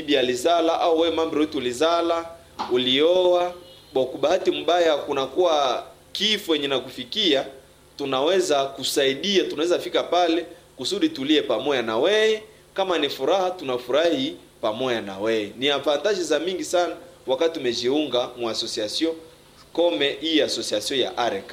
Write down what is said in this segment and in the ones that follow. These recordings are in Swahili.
bibi alizala au wewe mambo wetu ulizala ulioa bo bahati mbaya kunakuwa kifo yenye nakufikia tunaweza kusaidia tunaweza fika pale kusudi tulie pamoja na wewe kama ni furaha tunafurahi pamoja na wewe ni avantage za mingi sana wakati umejiunga mu association kome hii association ya RK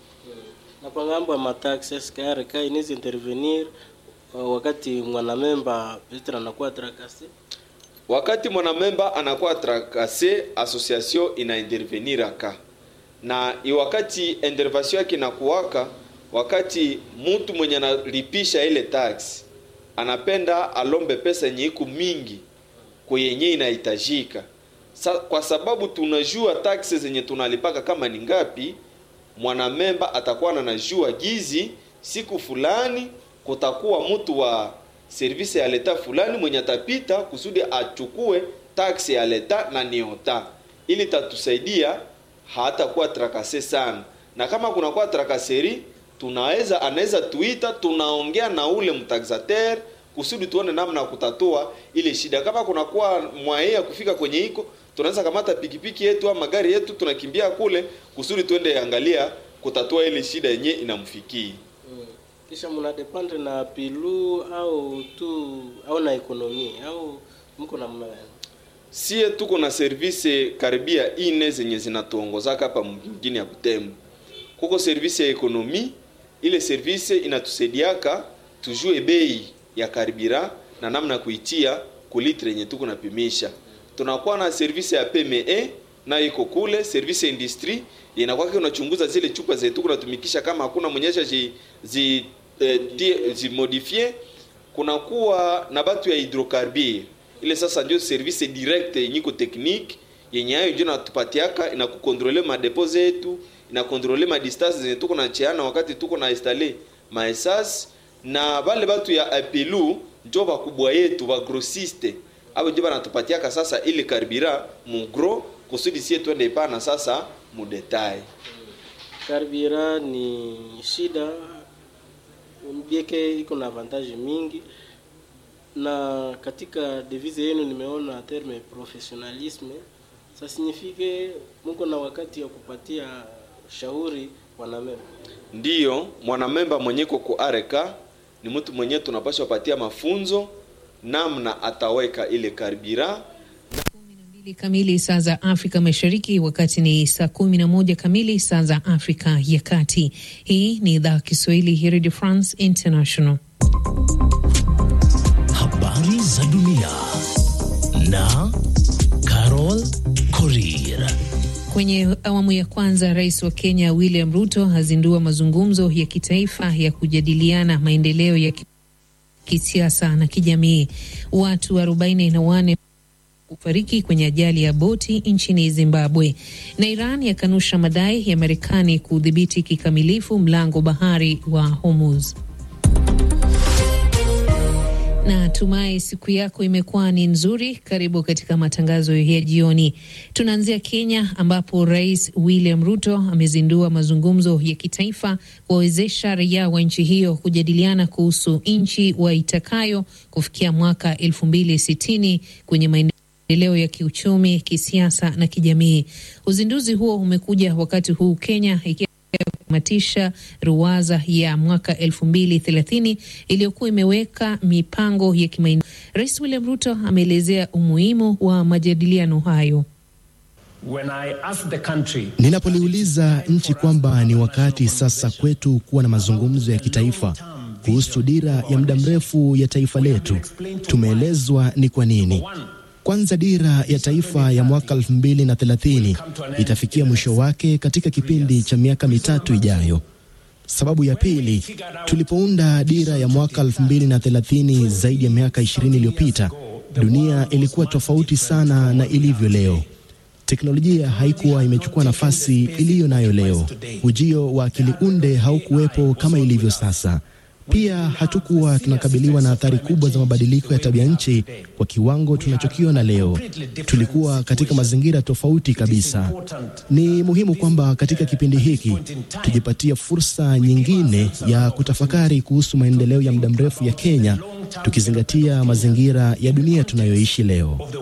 na kwa ngambo ya mataxi SKRK inaweza intervenir uh, wakati mwanamemba petre anakuwa trakase wakati mwanamemba anakuwa trakase association ina intervenir aka na i wakati intervention yake inakuwaka wakati mtu mwenye analipisha ile tax anapenda alombe pesa yenye iko mingi kwenye inahitajika Sa, kwa sababu tunajua taxes zenye tunalipaka kama ni ngapi mwanamemba atakuwa anajua gizi siku fulani kutakuwa mtu wa service ya leta fulani mwenye atapita kusudi achukue taksi ya leta na niota ili tatusaidia hatakuwa trakase sana na kama kunakuwa trakaseri tunaweza anaweza tuita tunaongea na ule mtaxateur kusudi tuone namna ya kutatua ile shida kama kunakuwa mwaye ya kufika kwenye iko tunaweza kamata pikipiki yetu au magari yetu tunakimbia kule kusudi tuende angalia kutatua ile shida yenye inamfikia mm. kisha mnadependre na pilu au tu au na ekonomi au mko na mna sie tuko na service karibia ine zenye zinatuongozaka hapa mjini ya Butembo. Kuko service ya ekonomi, ile service inatusaidiaka tujue bei ya karibira na namna ya kuitia kulitre yenye tuko napimisha. Tunakuwa na service ya PME na iko kule service ya industry inakuwa unachunguza zile chupa zetu kunatumikisha kama hakuna mwenyesha zi, zi, eh, die, zi modifie kunakuwa na batu ya hydrocarbure ile sasa ndio service direct yenye iko technique yenye hayo ndio natupatiaka inakukontrole madepo zetu inakontrole madistance zenye tuko na cheana wakati tuko na installe maesas na vale batu ya apelu njo bakubwa yetu ba grossiste abo ndio banatupatiaka sasa ile karbira mugro kusudi sie twende pana sasa mu detail karbira ni shida bieke iko na avantage mingi na katika devise yenu nimeona terme professionalisme sa signifike muko na wakati ya kupatia shauri wanamemba ndiyo mwanamemba mwenyeko ku areka ni mtu mwenye tunapaswa patia mafunzo namna ataweka ile karbira mbili kamili saa za Afrika Mashariki, wakati ni saa kumi na moja kamili saa za Afrika ya Kati. Hii ni idhaa Kiswahili ya Radio France International. Habari za dunia na Carol Korir. Kwenye awamu ya kwanza, rais wa Kenya William Ruto azindua mazungumzo ya kitaifa ya kujadiliana maendeleo ya kisiasa na kijamii. Watu arobaini na wanne kufariki kwenye ajali ya boti nchini Zimbabwe, na Iran yakanusha madai ya Marekani kudhibiti kikamilifu mlango bahari wa Hormuz. Na tumai siku yako imekuwa ni nzuri. Karibu katika matangazo ya jioni. Tunaanzia Kenya ambapo Rais William Ruto amezindua mazungumzo ya kitaifa kuwawezesha raia wa nchi hiyo kujadiliana kuhusu nchi waitakayo kufikia mwaka elfu mbili sitini kwenye maendeleo ya kiuchumi, kisiasa na kijamii. Uzinduzi huo umekuja wakati huu Kenya ikiwa matisha ruwaza ya mwaka elfu mbili thelathini iliyokuwa imeweka mipango ya kimaendeleo. Rais William Ruto ameelezea umuhimu wa majadiliano hayo. Ninapoliuliza nchi kwamba ni wakati sasa kwetu kuwa na mazungumzo ya kitaifa kuhusu dira ya muda mrefu ya taifa letu, tumeelezwa ni kwa nini. Kwanza, dira ya taifa ya mwaka 2030 itafikia mwisho wake katika kipindi cha miaka mitatu ijayo. Sababu ya pili, tulipounda dira ya mwaka 2030 zaidi ya miaka 20 iliyopita, dunia ilikuwa tofauti sana na ilivyo leo. Teknolojia haikuwa imechukua nafasi iliyo nayo leo. Ujio wa akili unde haukuwepo kama ilivyo sasa. Pia hatukuwa tunakabiliwa na athari kubwa za mabadiliko ya tabia nchi kwa kiwango tunachokiona leo. Tulikuwa katika mazingira tofauti kabisa. Ni muhimu kwamba katika kipindi hiki tujipatie fursa nyingine ya kutafakari kuhusu maendeleo ya muda mrefu ya Kenya, tukizingatia mazingira ya dunia tunayoishi leo.